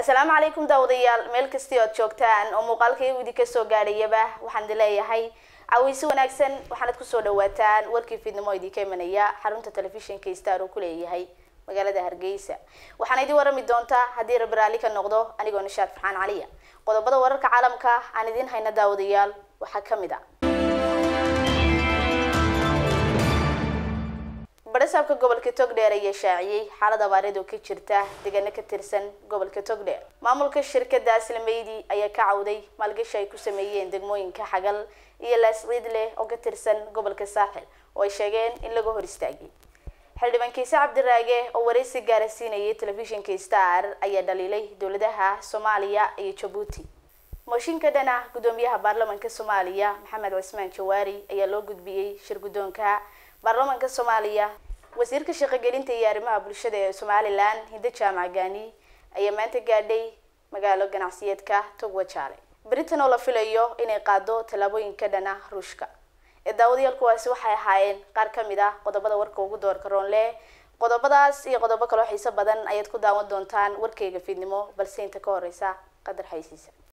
asalaamu calaykum daawadayaal meel kastii ood joogtaan oo muuqaalkaigu idinka soo gaadhayaba waxaan idin leeyahay caweyse wanaagsan waxaanad kusoo dhawaataan warkii fiidnimo idinka imanaya xarunta telefishinka star uu ku leeyahay magaalada hargeysa waxaana idin warami doontaa haddii rabbi raalli ka noqdo anigoo nishaad farxaan caliya qodobada wararka caalamka aan idin hayna daawadayaal waxaa kamid a barasaabka gobolka togdheer ayaa shaaciyey xaalad abaareed oo ka jirta deegaano ka tirsan gobolka togdheer maamulka shirkada aslameydi ayaa ka cawday maalgashi ay ku sameeyeen degmooyinka xagal iyo laasciidleh oo ka tirsan gobolka saaxil oo ay sheegeen in laga hor istaagay xildhibaan kiise cabdiraage oo wareysi gaara siinayay telefishinka star ayaa dhaliilay dowladaha soomaaliya iyo jabuuti mooshinka dhana gudoomiyaha baarlamanka soomaaliya maxamed cismaan jawaari ayaa loo gudbiyey shir guddoonka baarlamanka soomaaliya wasiirka shaqogelinta iyo arrimaha bulshada ee somalilan hiddo jaamac gaani ayaa maanta gaadhay magaalo ganacsiyeedka togwajaale britain oo la filayo inay qaado tallaabooyinka dhana ruushka ee daawadayaal kuwaasi waxay ahaayeen qaar ka mid ah qodobada warka ugu doorka roonle qodobadaas iyo qodobo kaloo xiiso badan ayaad ku daawan doontaan warkayga fiidnimo balse inta ka horeysa qadar xaysiisa